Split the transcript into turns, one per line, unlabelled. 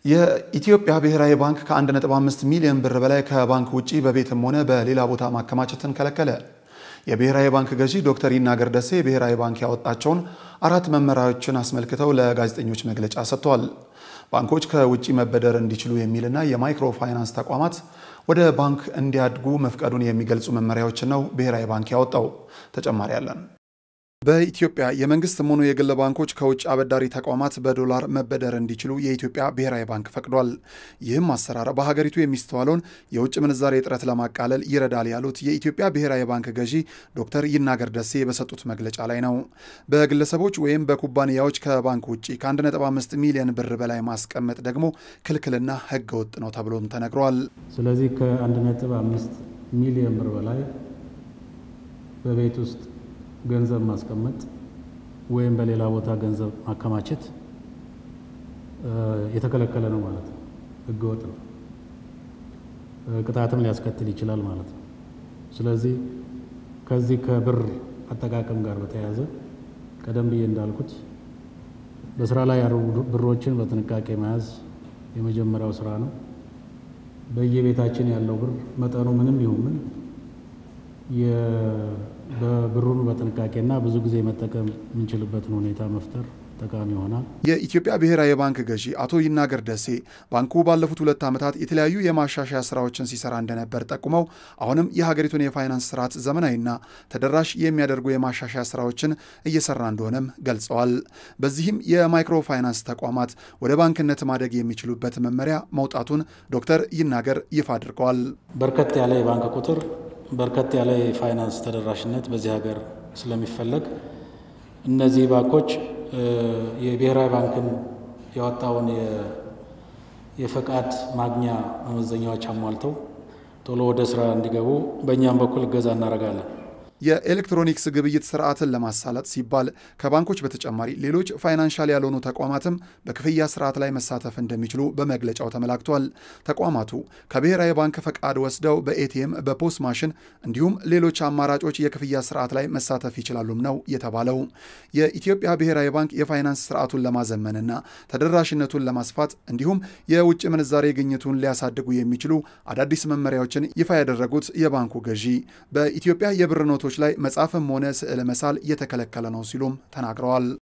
የኢትዮጵያ ብሔራዊ ባንክ ከ1.5 ሚሊዮን ብር በላይ ከባንክ ውጪ በቤትም ሆነ በሌላ ቦታ ማከማቸትን ከለከለ። የብሔራዊ ባንክ ገዢ ዶክተር ይናገር ደሴ ብሔራዊ ባንክ ያወጣቸውን አራት መመሪያዎችን አስመልክተው ለጋዜጠኞች መግለጫ ሰጥተዋል። ባንኮች ከውጭ መበደር እንዲችሉ የሚልና የማይክሮ ፋይናንስ ተቋማት ወደ ባንክ እንዲያድጉ መፍቀዱን የሚገልጹ መመሪያዎችን ነው ብሔራዊ ባንክ ያወጣው። ተጨማሪ አለን። በኢትዮጵያ የመንግስትም ሆኑ የግል ባንኮች ከውጭ አበዳሪ ተቋማት በዶላር መበደር እንዲችሉ የኢትዮጵያ ብሔራዊ ባንክ ፈቅዷል። ይህም አሰራር በሀገሪቱ የሚስተዋለውን የውጭ ምንዛሬ እጥረት ለማቃለል ይረዳል ያሉት የኢትዮጵያ ብሔራዊ ባንክ ገዢ ዶክተር ይናገር ደሴ በሰጡት መግለጫ ላይ ነው። በግለሰቦች ወይም በኩባንያዎች ከባንክ ውጭ ከ1.5 ሚሊዮን ብር በላይ ማስቀመጥ ደግሞ ክልክልና ሕገ ወጥ ነው ተብሎም ተነግሯል።
ስለዚህ ከ1.5 ሚሊዮን ብር በላይ በቤት ውስጥ ገንዘብ ማስቀመጥ ወይም በሌላ ቦታ ገንዘብ ማከማቸት የተከለከለ ነው ማለት ነው። ህገወጥ ነው። ቅጣትም ሊያስከትል ይችላል ማለት ነው። ስለዚህ ከዚህ ከብር አጠቃቀም ጋር በተያያዘ ቀደም ብዬ እንዳልኩት በስራ ላይ ያሉ ብሮችን በጥንቃቄ መያዝ የመጀመሪያው ስራ ነው። በየቤታችን ያለው ብር መጠኑ ምንም ይሁን ምን በብሩን በጥንቃቄና ብዙ ጊዜ መጠቀም የምንችልበትን ሁኔታ መፍጠር ጠቃሚ ይሆናል።
የኢትዮጵያ ብሔራዊ ባንክ ገዢ አቶ ይናገር ደሴ ባንኩ ባለፉት ሁለት ዓመታት የተለያዩ የማሻሻያ ስራዎችን ሲሰራ እንደነበር ጠቁመው አሁንም የሀገሪቱን የፋይናንስ ስርዓት ዘመናዊና ተደራሽ የሚያደርጉ የማሻሻያ ስራዎችን እየሰራ እንደሆነም ገልጸዋል። በዚህም የማይክሮ ፋይናንስ ተቋማት ወደ ባንክነት ማደግ የሚችሉበት መመሪያ መውጣቱን ዶክተር ይናገር ይፋ አድርገዋል።
በርከት ያለ የባንክ ቁጥር በርከት ያለ የፋይናንስ ተደራሽነት በዚህ ሀገር ስለሚፈለግ እነዚህ ባንኮች የብሔራዊ ባንክን ያወጣውን የፈቃድ ማግኛ መመዘኛዎች አሟልተው ቶሎ ወደ ስራ እንዲገቡ በእኛም በኩል እገዛ እናደርጋለን።
የኤሌክትሮኒክስ ግብይት ስርዓትን ለማሳለጥ ሲባል ከባንኮች በተጨማሪ ሌሎች ፋይናንሻል ያልሆኑ ተቋማትም በክፍያ ስርዓት ላይ መሳተፍ እንደሚችሉ በመግለጫው ተመላክቷል። ተቋማቱ ከብሔራዊ ባንክ ፈቃድ ወስደው በኤቲኤም፣ በፖስት ማሽን እንዲሁም ሌሎች አማራጮች የክፍያ ስርዓት ላይ መሳተፍ ይችላሉም ነው የተባለው። የኢትዮጵያ ብሔራዊ ባንክ የፋይናንስ ስርዓቱን ለማዘመንና ተደራሽነቱን ለማስፋት እንዲሁም የውጭ ምንዛሬ ግኝቱን ሊያሳድጉ የሚችሉ አዳዲስ መመሪያዎችን ይፋ ያደረጉት የባንኩ ገዢ በኢትዮጵያ የብር ኖቶች ላይ መጻፍም ሆነ ስዕል መሳል እየተከለከለ ነው ሲሉም ተናግረዋል።